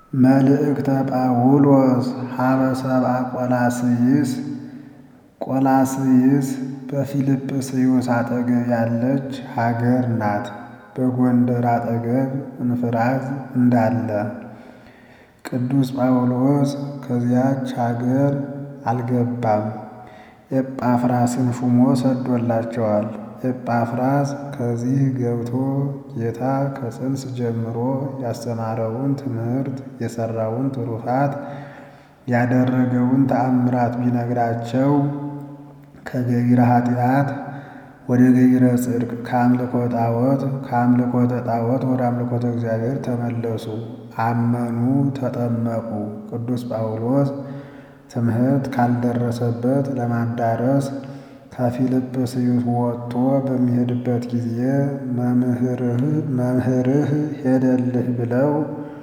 መልእክተ ጳውሎስ ሀበ ሰብአ ቆላስይስ ቆላስይስ በፊልጵስዩስ አጠገብ ያለች ሀገር ናት። በጎንደር አጠገብ እንፍራዝ እንዳለ ቅዱስ ጳውሎስ ከዚያች ሀገር አልገባም። ኤጳፍራስን ሹሞ ሰዶላቸዋል። ኤጳፍራስ ከዚህ ገብቶ ጌታ ከጽንስ ጀምሮ ያስተማረውን ትምህርት የሠራውን ትሩፋት ያደረገውን ተአምራት ቢነግራቸው ከገቢረ ኃጢአት ወደ ገቢረ ጽድቅ ከአምልኮ ጣዖት ከአምልኮተ ጣዖት ወደ አምልኮተ እግዚአብሔር ተመለሱ፣ አመኑ፣ ተጠመቁ። ቅዱስ ጳውሎስ ትምህርት ካልደረሰበት ለማዳረስ ከፊልጵስዩስ ወጥቶ በሚሄድበት ጊዜ መምህርህ ሄደልህ ብለው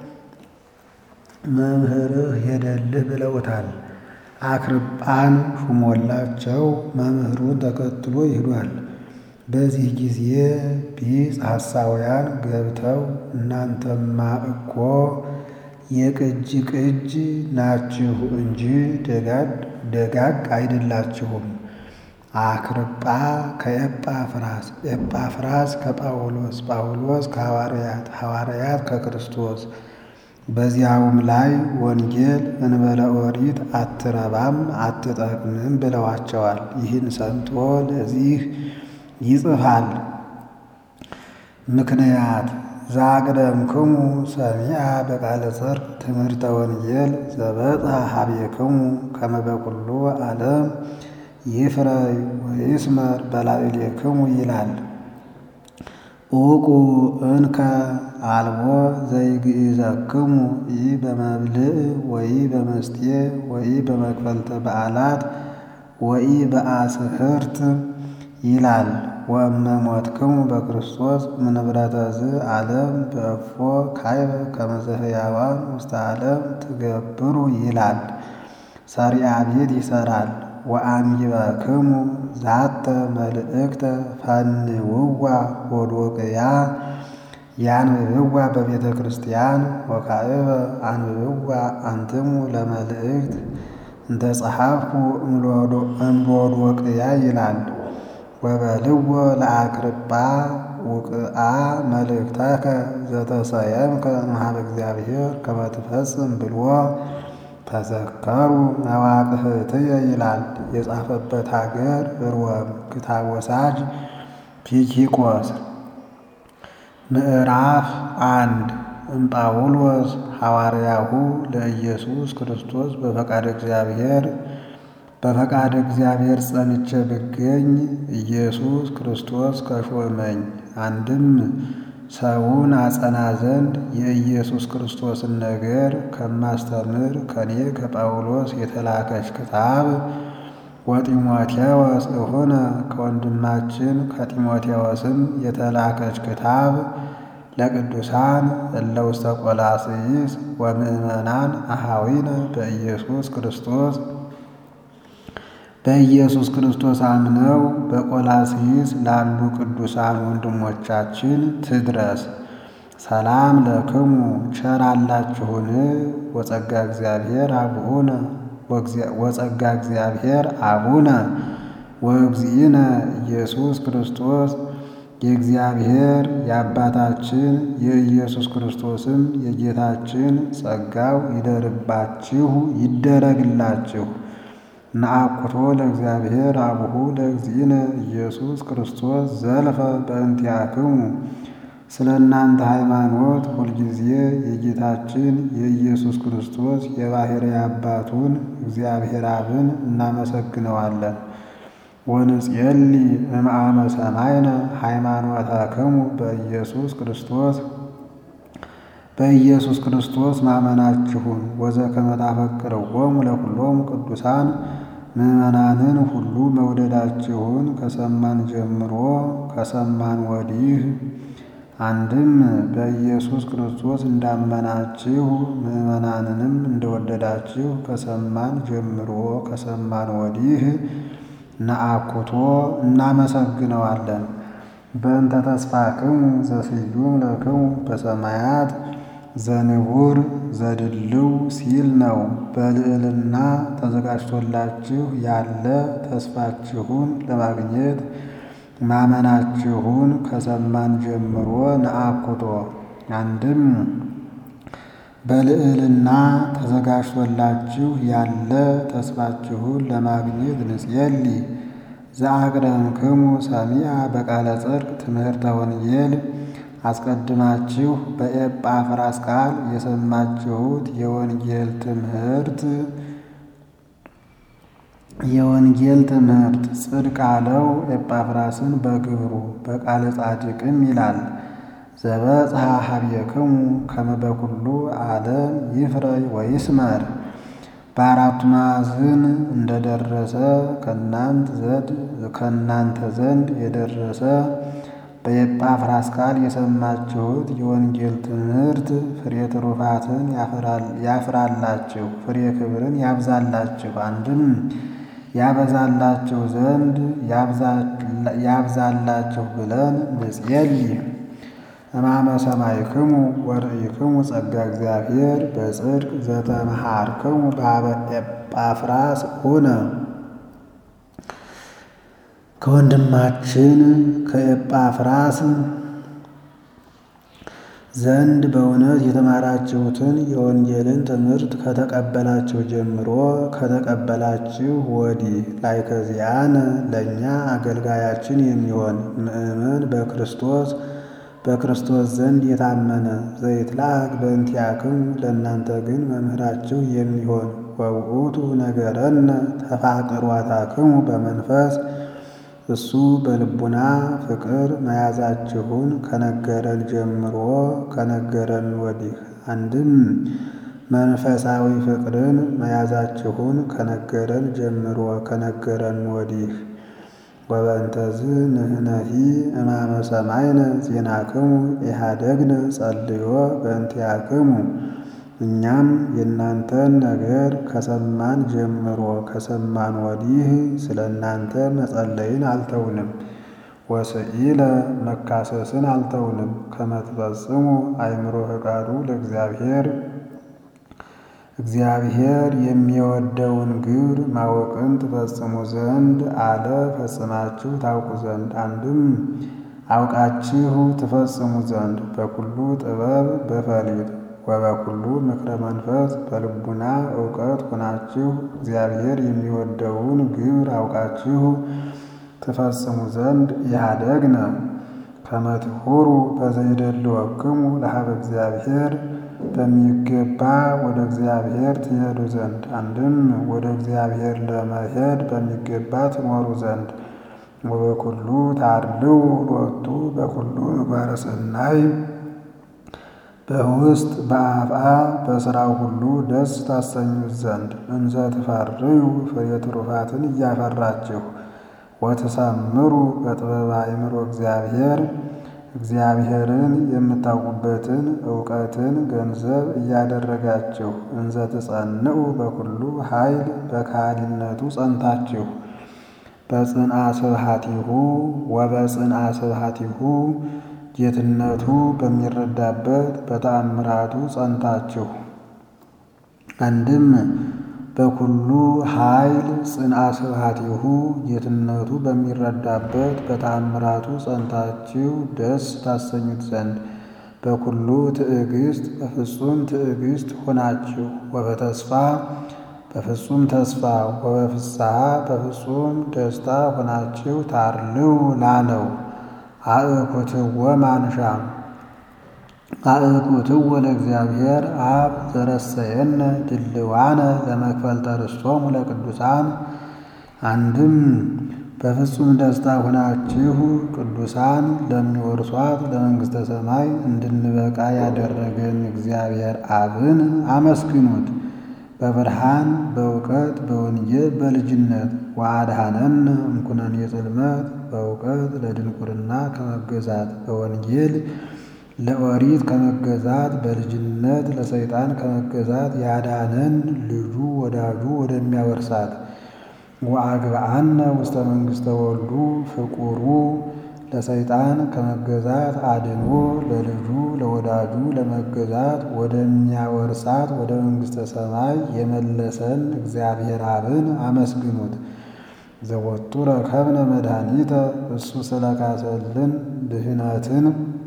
መምህርህ ሄደልህ ብለውታል። አክርጳን ሹሞላቸው መምህሩን ተከትሎ ይሄዷል። በዚህ ጊዜ ቢጽ ሐሳውያን ገብተው እናንተማ እኮ የቅጅ ቅጅ ናችሁ እንጂ ደጋግ አይደላችሁም። አክርጳ ከኤጳፍራስ፣ ኤጳፍራስ ከጳውሎስ፣ ጳውሎስ ከሐዋርያት፣ ሐዋርያት ከክርስቶስ በዚያውም ላይ ወንጌል እንበለ ኦሪት አትረባም አትጠቅምም ብለዋቸዋል። ይህን ሰምቶ ለዚህ ይጽፋል። ምክንያት ዛቅደምክሙ ሰሚዐ በቃለ ጽድቅ ትምህርተ ወንጌል ዘበጽሐ ኀቤክሙ ከመ በኵሉ ዓለም ይፍረይ ወይስመር በላዕሌክሙ ይላል። ዑቁ እንከ አልቦ ዘይግኢዘክሙ ኢ በመብልዕ ወኢ በመስቴ ወኢ በመክፈልተ በዓላት ወኢ በአስህርት ይላል። ወእመ ሞትክሙ በክርስቶስ እምንብረተ ዝዓለም በእፎ ካይበ ከመ ዘሕያዋን ውስተ ዓለም ትገብሩ ይላል። ሰሪዓ ቤት ይሠራል። ወአንቢበክሙ ዛተ መልእክተ ፈንውዋ ሎዶቅያ ያንብብዋ በቤተ ክርስቲያን ወካዕበ አንብብዋ አንትሙ ለመልእክት እንተ ጸሐፍኩ እምሎዶቅያ ይላል። ወበልዎ ለአክርጳ ውቅአ መልእክተከ ዘተሰየምከ እምኀበ እግዚአብሔር ከመ ትፈጽም ብልዎ ተዘከሩ መዋቅህትየ ይላል። የጻፈበት ሀገር ሮም። ክታብ ወሳጅ ቲኪቆስ። ምዕራፍ አንድ እምጳውሎስ ሐዋርያሁ ለኢየሱስ ክርስቶስ በፈቃደ እግዚአብሔር በፈቃደ እግዚአብሔር ጸንቼ ብገኝ ኢየሱስ ክርስቶስ ከሾመኝ አንድም ሰውን አጸና ዘንድ የኢየሱስ ክርስቶስን ነገር ከማስተምር ከኔ ከጳውሎስ የተላከች ክታብ ወጢሞቴዎስ እሁነ ከወንድማችን ከጢሞቴዎስም የተላከች ክታብ ለቅዱሳን እለ ውስተ ቆላስይስ ወምእመናን አኀዊነ በኢየሱስ ክርስቶስ በኢየሱስ ክርስቶስ አምነው በቆላስይስ ላሉ ቅዱሳን ወንድሞቻችን ትድረስ። ሰላም ለክሙ ቸር አላችሁን? ወጸጋ እግዚአብሔር አቡነ ወጸጋ እግዚአብሔር አቡነ ወእግዚእነ ኢየሱስ ክርስቶስ የእግዚአብሔር የአባታችን የኢየሱስ ክርስቶስም የጌታችን ጸጋው ይደርባችሁ ይደረግላችሁ። ነአኩቶ ለእግዚአብሔር አቡሁ ለእግዚእነ ኢየሱስ ክርስቶስ ዘልፈ በእንቲአክሙ ስለ እናንተ ሃይማኖት ሁልጊዜ የጌታችን የኢየሱስ ክርስቶስ የባሕርይ አባቱን እግዚአብሔር አብን እናመሰግነዋለን። ወንጽየሊ እምአመ ሰማይነ ሃይማኖተክሙ በኢየሱስ ክርስቶስ በኢየሱስ ክርስቶስ ማመናችሁን ወዘከመ ታፈቅርዎሙ ለኵሎሙ ቅዱሳን ምዕመናንን ሁሉ መውደዳችሁን ከሰማን ጀምሮ ከሰማን ወዲህ አንድም በኢየሱስ ክርስቶስ እንዳመናችሁ ምዕመናንንም እንደወደዳችሁ ከሰማን ጀምሮ ከሰማን ወዲህ ነአኩቶ እናመሰግነዋለን። በእንተ ተስፋክሙ ዘስዩም ለክሙ በሰማያት ዘንቡር ዘድልው ሲል ነው። በልዕልና ተዘጋጅቶላችሁ ያለ ተስፋችሁን ለማግኘት ማመናችሁን ከሰማን ጀምሮ ነአኩቶ አንድም በልዕልና ተዘጋጅቶላችሁ ያለ ተስፋችሁን ለማግኘት ንጽየሊ ዘአቅደምክሙ ሰሚዐ በቃለ ጽድቅ ትምህርተ ወንጌል አስቀድማችሁ በኤጳፍራስ ቃል የሰማችሁት የወንጌል ትምህርት የወንጌል ትምህርት ጽድቅ አለው ኤጳፍራስን በግብሩ በቃለ ጻድቅም ይላል። ዘበጽሐ ኀቤክሙ ከመ በኩሉ ዓለም ይፍረይ ወይስመር በአራቱ ማዕዝን እንደደረሰ ከእናንተ ዘንድ የደረሰ በኤጳፍራስ ቃል የሰማችሁት የወንጌል ትምህርት ፍሬ ትሩፋትን ያፍራላችሁ፣ ፍሬ ክብርን ያብዛላችሁ። አንድም ያበዛላችሁ ዘንድ ያብዛላችሁ ብለን ንጽየሊ እማመ ሰማይክሙ ወርኢክሙ ጸጋ እግዚአብሔር በጽድቅ ዘተመሃርክሙ በኀበ ኤጳፍራስ ሆነ ከወንድማችን ከኤጳፍራስ ዘንድ በእውነት የተማራችሁትን የወንጌልን ትምህርት ከተቀበላችሁ ጀምሮ ከተቀበላችሁ ወዲህ ላይ ከዚያን ለእኛ አገልጋያችን የሚሆን ምእመን በክርስቶስ በክርስቶስ ዘንድ የታመነ ዘይትላክ በእንቲአክሙ ለእናንተ ግን መምህራችሁ የሚሆን ወውእቱ ነገረነ ተፋቅሯታክሙ በመንፈስ እሱ በልቡና ፍቅር መያዛችሁን ከነገረን ጀምሮ ከነገረን ወዲህ አንድም መንፈሳዊ ፍቅርን መያዛችሁን ከነገረን ጀምሮ ከነገረን ወዲህ ወበእንተዝ ንሕነሂ እማመ ሰማይነ ዜናክሙ ኢሃደግነ ጸልዮ በእንቲአክሙ እኛም የእናንተን ነገር ከሰማን ጀምሮ ከሰማን ወዲህ ስለ እናንተ መጸለይን አልተውንም። ወስኢለ መካሰስን አልተውንም። ከመ ትፈጽሙ አእምሮ ፈቃዱ ለእግዚአብሔር እግዚአብሔር የሚወደውን ግብር ማወቅን ትፈጽሙ ዘንድ አለ ፈጽማችሁ ታውቁ ዘንድ አንድም አውቃችሁ ትፈጽሙ ዘንድ በኩሉ ጥበብ በፈሊጥ ወበኩሉ ምክረ መንፈስ በልቡና እውቀት ሆናችሁ እግዚአብሔር የሚወደውን ግብር አውቃችሁ ትፈጽሙ ዘንድ ኢሃደግነ ከመ ትሑሩ በዘይደልወክሙ ለኀበ እግዚአብሔር በሚገባ ወደ እግዚአብሔር ትሄዱ ዘንድ አንድም ወደ እግዚአብሔር ለመሄድ በሚገባ ትኖሩ ዘንድ ወበኩሉ ታድልው ሎቱ በኩሉ ምግባረ ሰናይ በውስጥ በአፍአ በሥራው ሁሉ ደስ ታሰኙት ዘንድ እንዘ ትፈርዩ ፍሬ ትሩፋትን እያፈራችሁ ወትሰምሩ በጥበብ አእምሮ እግዚአብሔር እግዚአብሔርን የምታውቁበትን እውቀትን ገንዘብ እያደረጋችሁ እንዘ ትጸንዑ በኩሉ ኃይል በካህሊነቱ ጸንታችሁ በጽንአ ስብሐቲሁ ወበጽንአ ስብሐቲሁ ጌትነቱ በሚረዳበት በተአምራቱ ጸንታችሁ አንድም በኩሉ ኃይል ጽንአ ስብሐቲሁ ጌትነቱ በሚረዳበት በተአምራቱ ጸንታችሁ ደስ ታሰኙት ዘንድ በኩሉ ትዕግስት በፍጹም ትዕግስት ሆናችሁ ወበተስፋ በፍጹም ተስፋ ወበፍስሐ በፍጹም ደስታ ሆናችሁ ታርልው ላለው አእኩትወ ማንሻ አእኩትወ ለእግዚአብሔር አብ ዘረሰየነ ድልዋነ ለመክፈልተ ርስቶሙ ለቅዱሳን አንድም በፍጹም ደስታ ሆናችሁ ቅዱሳን ለሚወርሷት ለመንግሥተ ሰማይ እንድንበቃ ያደረገን እግዚአብሔር አብን አመስግኑት። በብርሃን በእውቀት በወንጌል በልጅነት ወአድኀነነ እምኩነኔ ጽልመት በእውቀት ለድንቁርና ከመገዛት በወንጌል ለኦሪት ከመገዛት በልጅነት ለሰይጣን ከመገዛት ያዳነን ልጁ ወዳጁ ወደሚያወርሳት ወአግብአነ ውስተ መንግሥተ ወልዱ ፍቁሩ ለሰይጣን ከመገዛት አድኖ ለልጁ ለወዳጁ ለመገዛት ወደሚያወርሳት ወደ መንግሥተ ሰማይ የመለሰን እግዚአብሔር አብን አመስግኑት። ዘወቱ ረከብነ መድኃኒተ እሱ ስለካሰልን ድህነትን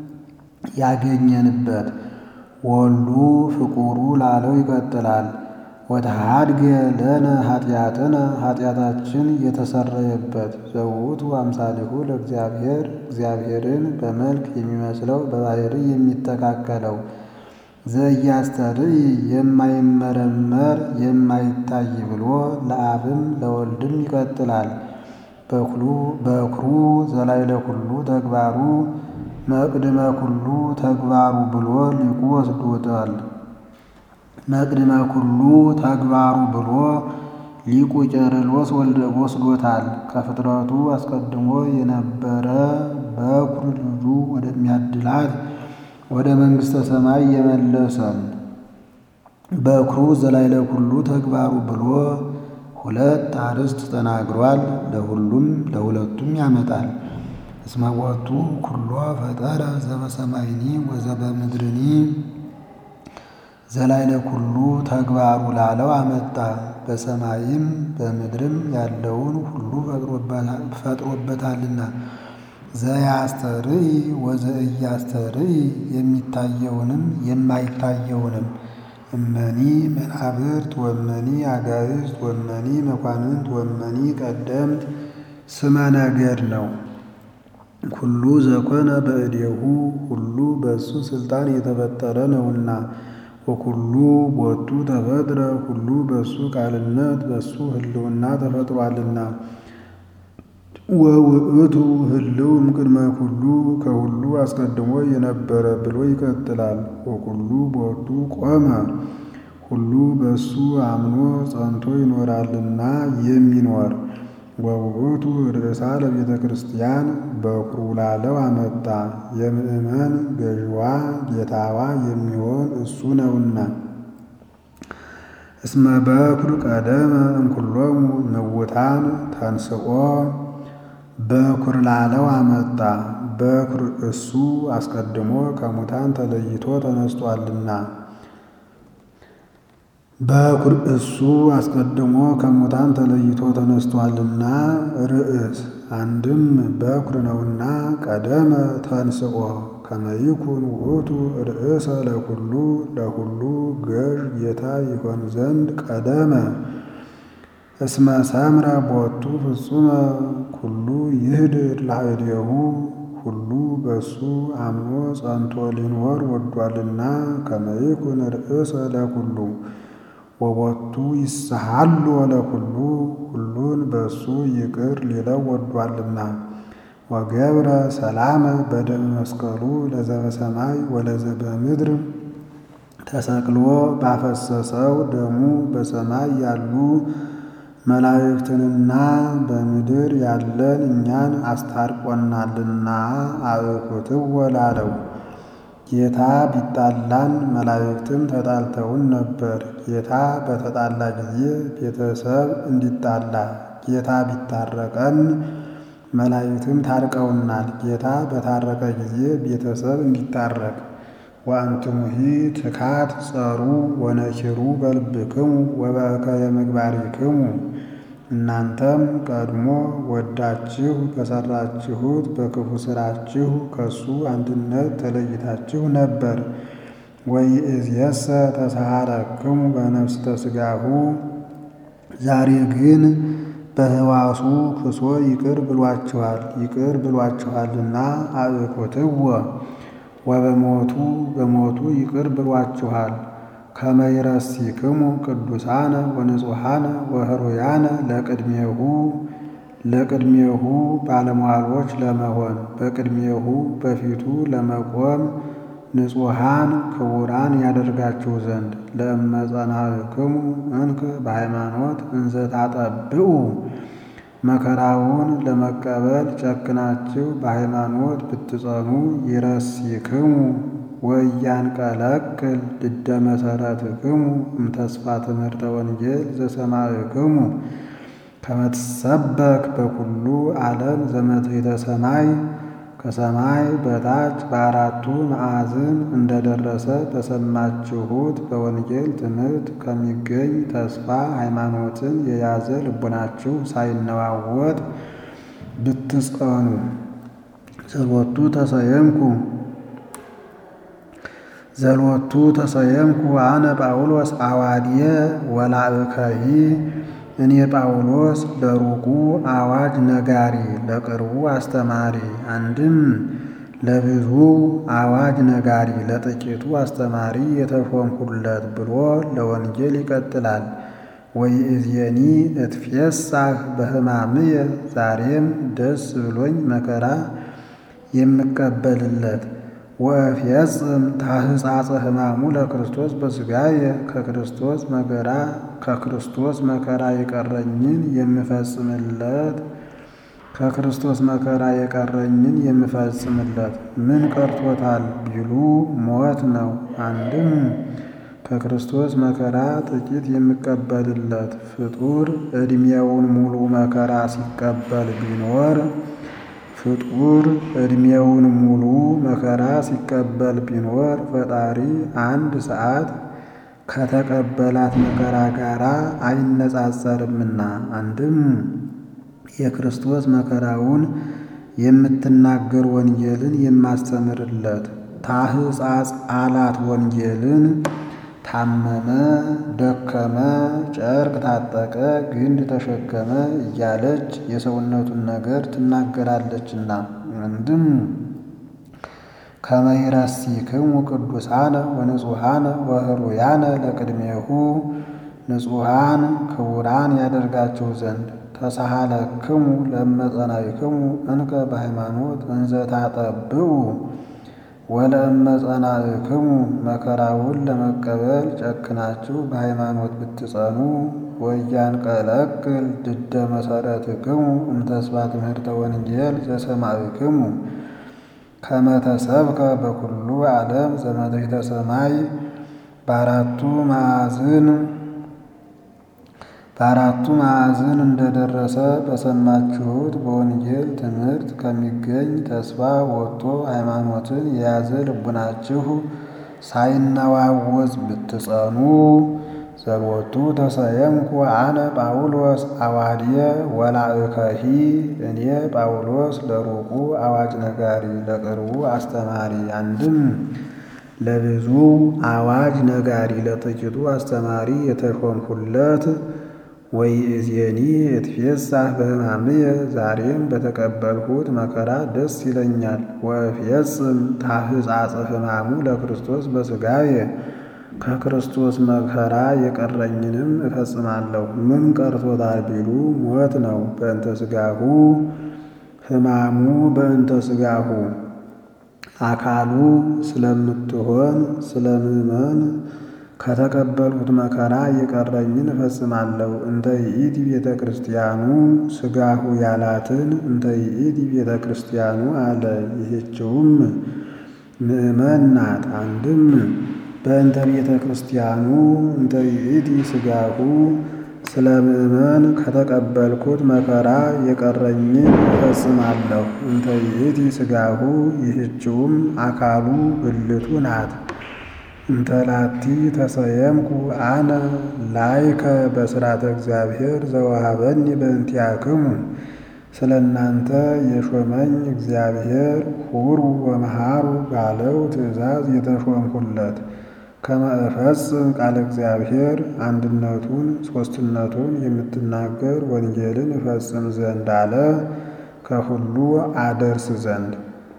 ያገኘንበት ወሉ ፍቁሩ ላለው ይቀጥላል። ወተሃድገ ለነ ኃጢአትነ ኃጢአታችን የተሰረየበት ዘውቱ አምሳሊሁ ለእግዚአብሔር እግዚአብሔርን በመልክ የሚመስለው በባህሪ የሚተካከለው ዘኢያስተርኢ የማይመረመር የማይታይ ብሎ ለአብም ለወልድም ይቀጥላል። በኩሩ ዘላዕለ ኩሉ ተግባሩ መቅድመ ኩሉ ተግባሩ ብሎ ሊቁ ወስዶታል። መቅድመ ኩሉ ተግባሩ ብሎ ሊቁ ቄርሎስ ወስዶታል። ከፍጥረቱ አስቀድሞ የነበረ በኩር ልጁ ወደሚያድላት ወደ መንግሥተ ሰማይ የመለሰን በኩሩ ዘላዕለ ኩሉ ተግባሩ ብሎ ሁለት አርዕስት ተናግሯል። ለሁሉም ለሁለቱም ያመጣል። እስመ ቦቱ ኩሎ ፈጠረ ዘበሰማይኒ ወዘበምድርኒ ዘላዕለ ኩሉ ተግባሩ ላለው አመጣ። በሰማይም በምድርም ያለውን ሁሉ ፈጥሮበታልና። ዘያስተርኢ ወዘኢያስተርኢ የሚታየውንም የማይታየውንም እመኒ መናብርት ወመኒ አጋዕዝት ወመኒ መኳንንት ወመኒ ቀደምት ስመ ነገድ ነው። ኩሉ ዘኮነ በእዴሁ ሁሉ በእሱ ስልጣን የተፈጠረ ነውና። ወኩሉ ቦቱ ተፈጥረ ሁሉ በእሱ ቃልነት በእሱ ሕልውና ተፈጥሯልና። ወውእቱ ህልው እምቅድመ ኩሉ ከሁሉ አስቀድሞ የነበረ ብሎ ይቀጥላል። ወኩሉ ቦቱ ቆመ ሁሉ በእሱ አምኖ ጸንቶ ይኖራልና የሚኖር ወውእቱ ርእሳ ለቤተ ክርስቲያን በኩሩ ላለው አመጣ። የምእመን ገዥዋ ጌታዋ የሚሆን እሱ ነውና። እስመ በኩር ቀደመ እምኩሎሙ ምውታን ተንስኦ በኩር ላለው አመጣ። በኩር እሱ አስቀድሞ ከሙታን ተለይቶ ተነስቷልና። በኩር እሱ አስቀድሞ ከሙታን ተለይቶ ተነስቷልና። ርእስ አንድም በኩር ነውና ቀደመ ተንስኦ ከመይኩን ውእቱ ርእሰ ለኩሉ ለሁሉ ገዥ ጌታ ይሆን ዘንድ ቀደመ እስመ ሰምረ ቦቱ ፍጹመ ኩሉ ይህድር ላዕሌሁ ሁሉ በእሱ አምኖ ጸንቶ ሊኖር ወዷልና። ከመይኩን ርእሰ ለኩሉ ወቦቱ ይስሃሉ ለኩሉ ሁሉን በእሱ ይቅር ሊለው ወዷልና። ወገብረ ሰላመ በደመ መስቀሉ ለዘበሰማይ ወለዘበምድር ተሰቅሎ ባፈሰሰው ደሙ በሰማይ ያሉ መላእክትንና በምድር ያለን እኛን አስታርቆናልና። አብኩትዎ ላለው ጌታ ቢጣላን መላእክትም ተጣልተውን ነበር። ጌታ በተጣላ ጊዜ ቤተሰብ እንዲጣላ፣ ጌታ ቢታረቀን መላእክትም ታርቀውናል። ጌታ በታረቀ ጊዜ ቤተሰብ እንዲታረቅ ወአንትሙሂ ትካት ጸሩ ወነኪሩ በልብክሙ ወበእከየ ምግባሪክሙ እናንተም ቀድሞ ወዳችሁ በሰራችሁት በክፉ ሥራችሁ ከሱ አንድነት ተለይታችሁ ነበር። ወይእዜሰ ተሰሃረክሙ በነፍስተ ሥጋሁ ዛሬ ግን በሕዋሱ ክሶ ይቅር ብሏችኋል ይቅር ብሏችኋልና አብኩትዎ ወበሞቱ በሞቱ ይቅር ብሏችኋል። ከመይረሲክሙ ቅዱሳነ ወንጹሐነ ወህሩያነ ለቅድሜሁ ለቅድሜሁ ባለሟሎች ለመሆን በቅድሜሁ በፊቱ ለመቆም ንጹሐን ክቡራን ያደርጋችሁ ዘንድ ለእመጸናክሙ እንከ በሃይማኖት እንዘ ታጠብኡ መከራውን ለመቀበል ጨክናችሁ በሃይማኖት ብትጸኑ ይረሲክሙ ወያንቀለቅል ድደ መሰረትክሙ እምተስፋ ትምህርተ ወንጌል ዘሰማዕክሙ ከመትሰበክ በኩሉ ዓለም ዘመትሕተ ሰማይ ከሰማይ በታች በአራቱ ማዕዝን እንደደረሰ በሰማችሁት በወንጌል ትምህርት ከሚገኝ ተስፋ ሃይማኖትን የያዘ ልቡናችሁ ሳይነዋወጥ ብትጸኑ። ዘሎቱ ተሰየምኩ ዘሎቱ ተሰየምኩ አነ ጳውሎስ አዋድየ ወላእከሂ እኔ ጳውሎስ ለሩቁ አዋጅ ነጋሪ ለቅርቡ አስተማሪ። አንድም ለብዙ አዋጅ ነጋሪ ለጥቂቱ አስተማሪ የተሾምሁለት ብሎ ለወንጌል ይቀጥላል። ወይእዜኒ እትፌሳህ በሕማምየ ዛሬም ደስ ብሎኝ መከራ የምቀበልለት ወእፌጽም ታህጻጸ ሕማሙ ለክርስቶስ በሥጋየ ከክርስቶስ መከራ ከክርስቶስ መከራ የቀረኝን የምፈጽምለት ከክርስቶስ መከራ የቀረኝን የምፈጽምለት ምን ቀርቶታል ቢሉ ሞት ነው። አንድም ከክርስቶስ መከራ ጥቂት የምቀበልለት ፍጡር ዕድሜውን ሙሉ መከራ ሲቀበል ቢኖር ፍጡር ዕድሜውን ሙሉ መከራ ሲቀበል ቢኖር ፈጣሪ አንድ ሰዓት ከተቀበላት መከራ ጋር አይነጻጸርምና። አንድም የክርስቶስ መከራውን የምትናገር ወንጌልን የማስተምርለት ታህጻጽ አላት ወንጌልን ታመመ፣ ደከመ፣ ጨርቅ ታጠቀ፣ ግንድ ተሸከመ እያለች የሰውነቱን ነገር ትናገራለችና። አንድም ከመ ይረሲክሙ ቅዱሳነ ወንጹሐነ ወህሩያነ ለቅድሜሁ ንጹሐን ክቡራን ያደርጋቸው ዘንድ ተሳሃለክሙ ለመጸናይክሙ እንከ በሃይማኖት እንዘ ታጠብኡ ወለእመጸናእክሙ መከራውን ለመቀበል ጨክናችሁ በሃይማኖት ብትጸኑ ወያንቀለቅል ድደ መሰረትክሙ እምተስፋ ትምህርተ ወንጌል ዘሰማዕክሙ ከመ ተሰብከ በኩሉ ዓለም ዘመድኃኒተ ሰማይ በአራቱ ማዕዝን በአራቱ ማዕዝን እንደደረሰ በሰማችሁት በወንጌል ትምህርት ከሚገኝ ተስፋ ወጥቶ ሃይማኖትን የያዘ ልቡናችሁ ሳይነዋወዝ ብትጸኑ። ዘሎቱ ተሰየምኩ አነ ጳውሎስ አዋድየ ወላእከሂ እኔ ጳውሎስ ለሩቁ አዋጅ ነጋሪ ለቅርቡ አስተማሪ። አንድም ለብዙ አዋጅ ነጋሪ ለጥቂቱ አስተማሪ የተሾምሁለት ወይእዜኒ እትፌሳህ በሕማምየ ዛሬም በተቀበልሁት መከራ ደስ ይለኛል። ወእፌጽም ታህጻጸ ሕማሙ ለክርስቶስ በሥጋየ ከክርስቶስ መከራ የቀረኝንም እፈጽማለሁ። ምን ቀርቶታል ቢሉ ሞት ነው። በእንተ ሥጋሁ ሕማሙ በእንተ ሥጋሁ አካሉ ስለምትሆን ስለ ምእመን ከተቀበልሁት መከራ የቀረኝን እፈጽማለሁ። እንተ ይእቲ ቤተ ክርስቲያኑ ሥጋሁ ያላትን እንተ ይእቲ ቤተ ክርስቲያኑ አለ። ይህችውም ምእመን ናት። አንድም በእንተ ቤተ ክርስቲያኑ እንተ ይእቲ ሥጋሁ ስለ ምእመን ከተቀበልኩት መከራ የቀረኝን እፈጽማለሁ። እንተ ይእቲ ሥጋሁ ይህችውም አካሉ ብልቱ ናት። እንተላቲ ተሰየምኩ አነ ላይከ በሥርዓተ እግዚአብሔር ዘወሃበኒ በእንቲአክሙ ስለ እናንተ የሾመኝ እግዚአብሔር ሁሩ ወመሃሩ ባለው ትእዛዝ የተሾምሁለት ከመ እፈጽም ቃለ እግዚአብሔር አንድነቱን ሦስትነቱን የምትናገር ወንጌልን እፈጽም ዘንድ አለ ከሁሉ አደርስ ዘንድ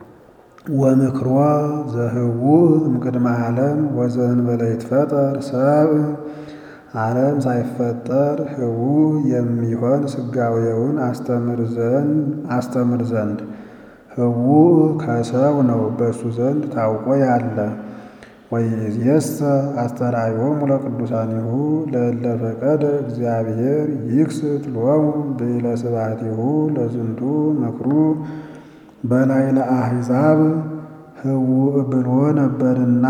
ወምክሮ ዘህቡእ እምቅድመ ዓለም ወዘእንበለ ይትፈጠር ሰብእ ዓለም ሳይፈጠር ህቡእ የሚሆን ሥጋዌውን አስተምር ዘንድ ህቡእ ከሰው ነው በእሱ ዘንድ ታውቆ ያለ ወይእዜሰ አስተርአዮሙ ለቅዱሳኒሁ ለእለ ፈቀደ እግዚአብሔር ይክስት ሎሙ ብእለ ስብሐቲሁ ለዝንቱ ምክሩ በላይ ለአሕዛብ ህቡእ ብሎ ነበርና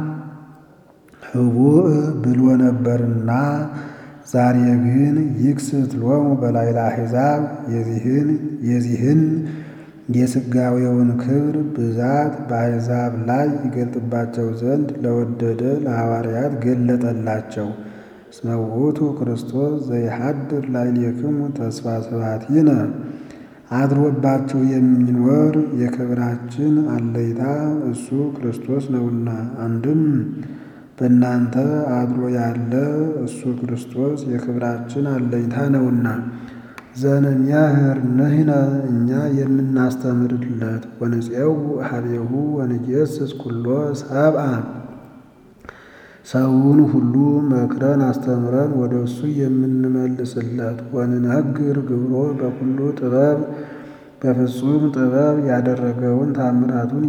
ህቡእ ብሎ ነበርና ዛሬ ግን ይክስት ሎሙ በላይ ለአሕዛብ የዚህን የዚህን የሥጋዌውን ክብር ብዛት በአሕዛብ ላይ ይገልጥባቸው ዘንድ ለወደደ ለሐዋርያት ገለጠላቸው። እስመ ውእቱ ክርስቶስ ዘይሐድር ላዕሌክሙ ተስፋ ስብሐቲነ አድሮባችሁ የሚኖር የክብራችን አለይታ እሱ ክርስቶስ ነውና። አንድም በእናንተ አድሮ ያለ እሱ ክርስቶስ የክብራችን አለይታ ነውና። ዘንሜህር ንሕነ እኛ የምናስተምርለት ወንፄው ኀቤሁ ወንጌሥጽ ኩሎ ሰብአ ሰውን ሁሉ መክረን አስተምረን ወደ እሱ የምንመልስለት ወንነግር ግብሮ በኩሉ ጥበብ በፍጹም ጥበብ ያደረገውን ታምራቱን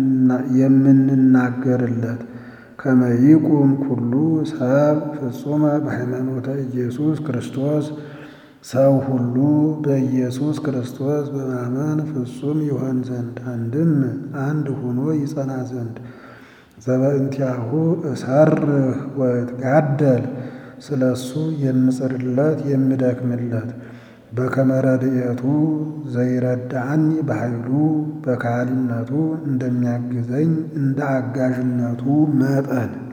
የምንናገርለት ከመ ይቁም ኩሉ ሰብ ፍጹመ በሃይማኖተ ኢየሱስ ክርስቶስ ሰው ሁሉ በኢየሱስ ክርስቶስ በማመን ፍጹም ይሆን ዘንድ አንድም አንድ ሆኖ ይጸና ዘንድ ዘበእንቲአሁ እሰርህ ወእትጋደል ስለ እሱ የምጽርለት የምደክምለት በከመ ረድኤቱ ዘይረዳአኒ በኃይሉ በካህሊነቱ እንደሚያግዘኝ እንደ አጋዥነቱ መጠን